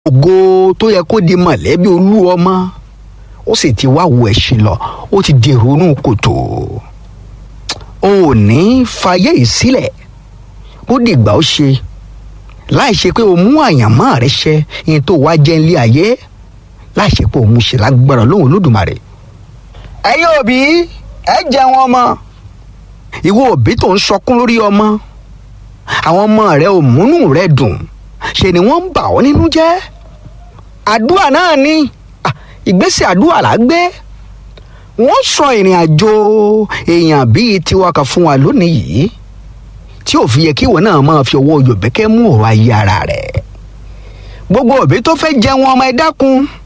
ògo tó yẹ kó di mọ̀lẹ́bí olú ọmọ ó sì ti wá wo ẹ̀sìn lọ ó ti di ronú kòtò o ò ní fàyè yìí sílẹ̀ ó dìgbà ó ṣe láì ṣe pé o mú àyànmọ́ rẹ ṣẹ ìyẹn tó wá jẹ́ ilé ayé láì ṣe pé o mú ṣe lágbára lóhùn olódùmarè. ẹ̀yin òbí ẹ jẹun ọmọ ìwọ òbí tó ń sọkún lórí ọmọ àwọn ọmọ rẹ ò múnú rẹ dùn ṣe ni wọ́n ń bà ọ́ nínú jẹ́ àdúrà náà ni ìgbésẹ̀ àdúrà là á gbé wọ́n sọ ìrìn àjò èèyàn bíi tiwa kan fún wa lónìí yìí tí ò fi yẹ kí ìwọ náà máa fi owó yòbẹ́kẹ́ mú ọ̀rọ̀ ayé ara rẹ̀ gbogbo òbí tó fẹ́ jẹun ọmọ ẹ dákun